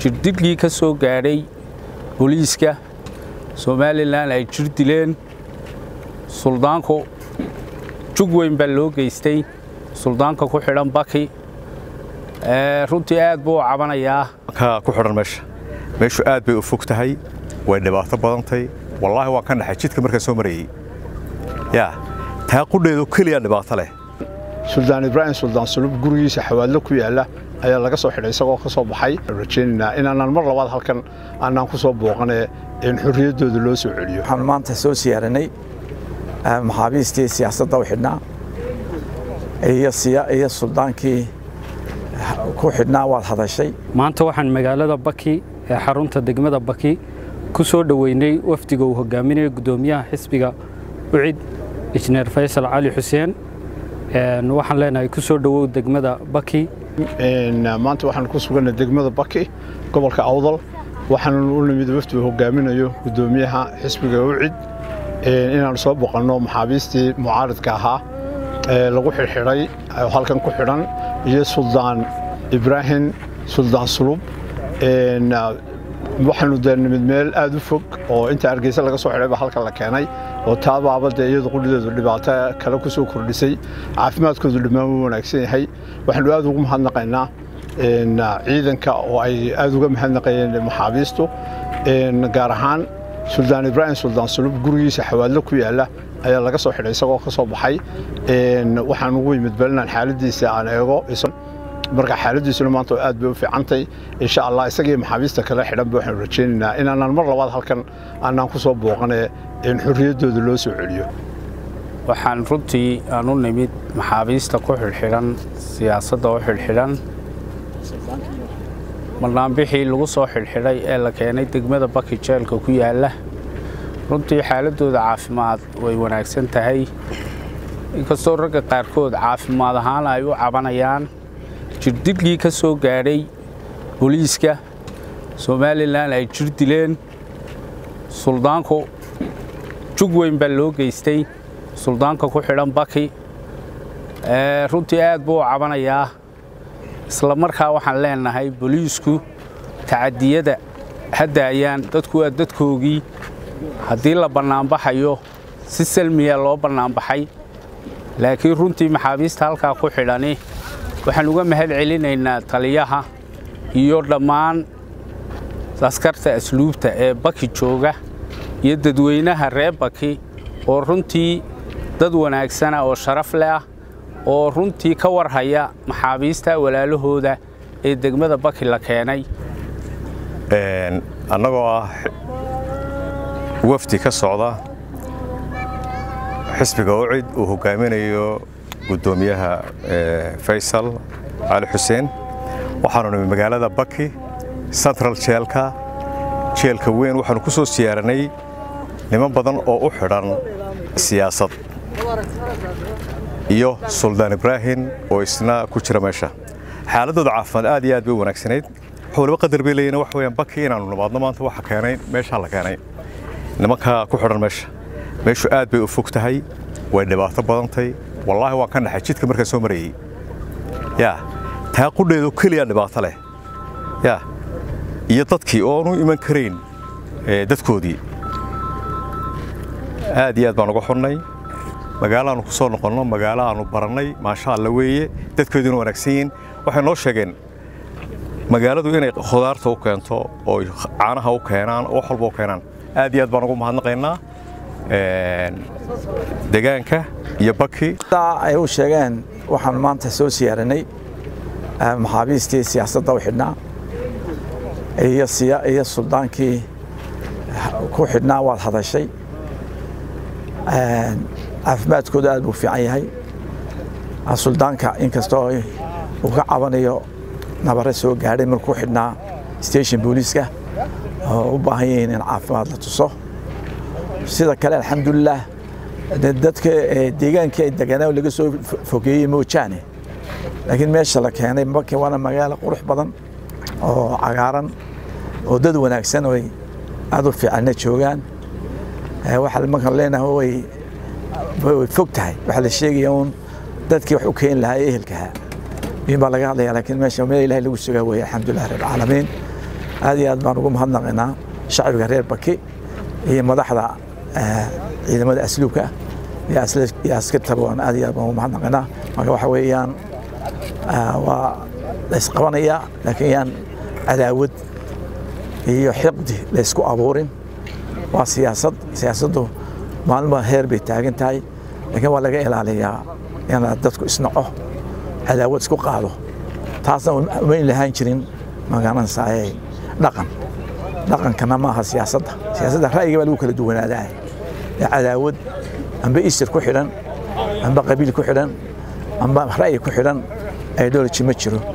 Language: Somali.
jirdilkii ka soo gaadhay booliiska somalilan ay jir dileen suldaanku jug weyn baa loo geystay suldaanka ku xidhan baki runtii aad buu u cabanayaa ka ku xidhan meesha meeshu aad bay u fog tahay way dhibaato badantay wallaahi waa ka naxay jidka markaan soo marayey yaa taa qudheedu keliya dhibaato leh suldaan ibraahim suldaan sulub gurigiisa xawaadlo ku yaalla ayaa laga soo xidhay isagoo ka soo baxay rajaynaynaa inaanaan mar labaad halkan aanaan ku soo booqanee in xorriyaddooda loo soo celiyo waxaan maanta soo siyaaranay maxaabiistii siyaasadda u xidhnaa iyo suldaankii ku xidhnaa waad hadashay maanta waxaan magaalada baki ee xarunta degmada baki ku soo dhoweynay wafdiga uu hogaaminayo guddoomiyaha xisbiga ucid injineer faysal cali xuseen waxaan leenahay ku soo dhowow degmada baki maanta waxaan ku suganay degmada baki gobolka awdal waxaan u nimid wafdi uu hogaaminayo guddoomiyaha xisbiga ucid inaanu soo boqanno maxaabiistii mucaaridka ahaa ee lagu xidhxidhay halkan ku xidhan iyo suldaan ibraahim suldaan sulub waxaanu dee nimid meel aad u fog oo inta hargeysa laga soo xidhay baa halkan la keenay oo taabaaba dee iyadu qudhideedu dhibaato kale ku soo kordhisay caafimaadkoodu dhammaan wuu wanaagsan yahay waxaanu aad ugu mahadnaqaynaa ciidanka oo ay aad uga mahadnaqayeen maxaabiistu gaar ahaan suldaan ibraahim suldaan sulub gurigiisa xawaadlo ku yaalla ayaa laga soo xidhay isagoo ka soo baxay waxaan ugu yimid balinaan xaaladiisa aan eego marka xaaladiisuna maanta aad bay u fiicantay insha allah isagii maxaabiista kale xidhanba waxaanu rajaynaynaa inaanaan mar labaad halkan aanaan ku soo booqanee in xorriyaddooda loo soo celiyo waxaan runtii aan u nimid maxaabiista ku xidhxidhan siyaasadda u xidhxidhan marnaanbixii lagu soo xidhxidhay ee la keenay degmada baki jeelka ku yaalla runtii xaaladdooda caafimaad way wanaagsan tahay inkastoo ragga qaarkood caafimaad ahaan ay u cabanayaan jirdilkii ka soo gaadhay booliiska somalilan ay jir dileen suldaanku jug weyn baa loo geystay suldaanka ku xidhan baki runtii aad buu u cabanayaa isla markaa waxaan leenahay booliisku tacadiyada hadda ayaan dadku waa dadkoogii haddii la bannaanbaxayo si salmiya loo bannaanbaxay laakiin runtii maxaabiista halkaa ku xidhani waxaan uga mahad celinaynaa taliyaha iyo dhammaan askarta asluubta ee baki jooga iyo dadweynaha reer baki oo runtii dad wanaagsana oo sharaf leh ah oo runtii ka warhaya maxaabiista walaalahooda ee degmada baki la keenay annagoo ah wafdi ka socda xisbiga ucid uu hogaaminayo guddoomiyaha faysal cali xuseen waxaanu nimi magaalada baki central jeelka jeelka weyn waxaanu ku soo siyaaranay niman badan oo u xidhan siyaasad iyo suldaan ibraahim oo isna ku jira meesha xaaladooda caafimaad aad iyo aad bay u wanaagsanayd waliba qadar bay leeyihin wax weeyaan baki inaanu nimaadno maanta waxa keenay meeshaa la keenay nimanka ku xidhan meesha meeshu aad bay u fog tahay way dhibaato badantay wallaahi waa ka naxay jidka markaan soo marayey yaa taa qudheedu keliya dhibaato leh yaa iyo dadkii oonu iman karayn dadkoodii aad iyo aad baan uga xunnay magaalaannu ku soo noqonno magaalo aannu barannay maasha alla weeye dadkeeduna wanaagsan yihiin waxay noo sheegeen magaaladu inay khudaarta u keento oo caanaha u keenaan oo wax walba u keenaan aad iyo aad baan ugu mahadnaqaynaa degaanka iyo baki ay u sheegeen waxaan maanta soo siyaaranay maxaabiistii siyaasadda u xidhnaa iyo suldaankii ku xidhnaa waad hadashay caafimaadkooda aad buu fiican yahay suldaanka inkastoo uu ka cabanayo nabare soo gaadhay markuu xidhnaa station booliiska oo u baahan yihiin in caafimaad la tuso sida kale alxamdulilah dadka deegaankii ay deganaa laga soo fogeeyey moojaane laakiin meesha la keenay maki waana magaalo qurux badan oo cagaaran oo dad wanaagsan oo aad u fiicanna joogaan waxaa markaan leenahay way way fog tahay waxaa la sheegaya uun dadkii wax u keeni lahaa ee ehelkaha in baa laga hadlaya laakiin meesha meel ilahay lagu sugaa weeye alxamdulilah rabbilcaalamiin aad iyo aad baan ugu mahadnaqaynaa shacbiga reer baki iyo madaxda ciidamada asluubka iyo askartaba waan aad iyo aad baan ugu mahadnaqaynaa marka waxa weeyaan waa la isqabanayaa laakiin yaan cadaawad iyo xiqdi la isku abuurin waa siyaasad siyaasaddu maalma heer bay taagan tahay laakiin waa laga ilaaliyaa in dadku isnaco cadaawad isku qaado taasna umayn lahaan jirin magaranaysaay dhaqan dhaqankana maaha siyaasadda siyaasadda ra'yiga baa lagu kala duwanaadaa ee cadaawad amba isir ku xidhan amba qabiil ku xidhan amba ra'yi ku xidhan ideology ma jiro